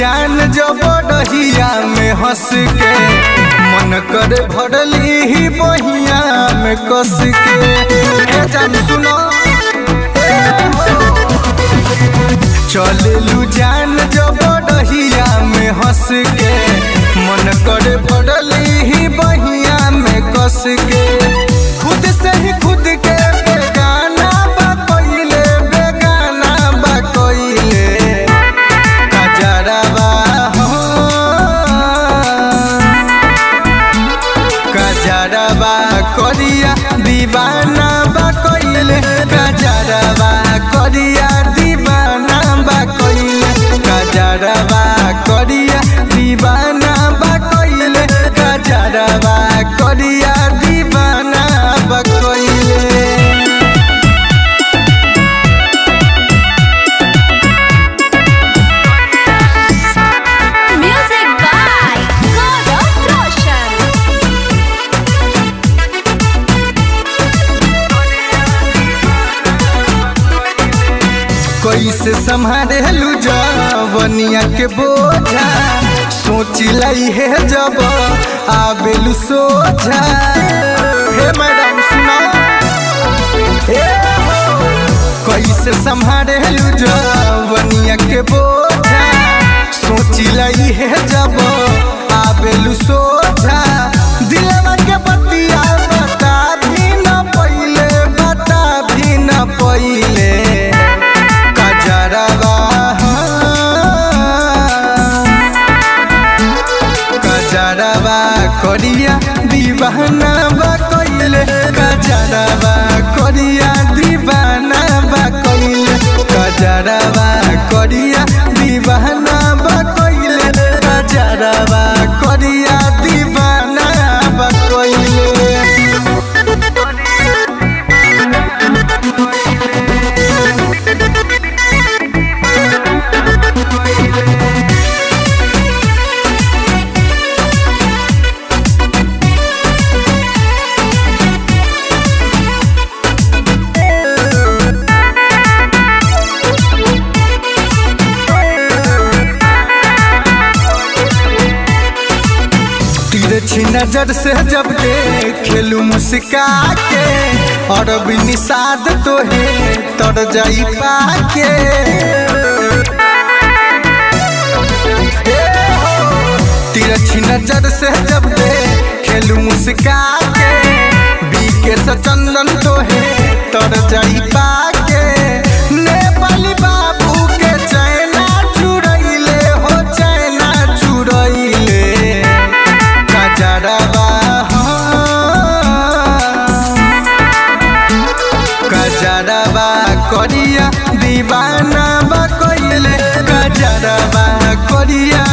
जान जब डहिया में हंस के मन करे भरली ही बहिया में कस के ए जान सुनो ए हो। चललू जान जब डहिया में हंस के मन करे भरली ही बहिया में कस के खुद से ही खुद के बेगाना बा कइले बेगाना बा कइले कजरवा हो कजरवा करिया दीवाना बा कइले कजरवा करिया दीवाना बा कइले कजरवा करिया दीवाना बा कइले कजरवा करिया दीवाना बा कइले Music by Gaurav Roshan. कैसे संभाले लू जवनिया के बोझा सोच लाई है जब आबेलू सोझा हे मैडम सुनो हे हो। कैसे संभाले लू जवनिया के बोझा सोच लाई है जब आबेलू सोझा दिलवा के बतिया बता भी न पइले बता भी न पइले कजरवा कजरवा करिया दीवाना बा कइले कजरवा करिया दीवाना बा कइले कजरवा करिया दीवाना बा कइले कजरवा करिया दीवाना बा कइले तिरछी नजर से जब खेलू मुस्का के और भी निषाद तो है तर जाई पाके तिरछी नजर से जब खेलू मुस्का के बीके से चंदन तो है तर जाई पाके नेपाली बाबू के चैना चुरैले हो चैना चुरैले कजरवा कजरवा करिया दीवाना बा कइले कजरवा करिया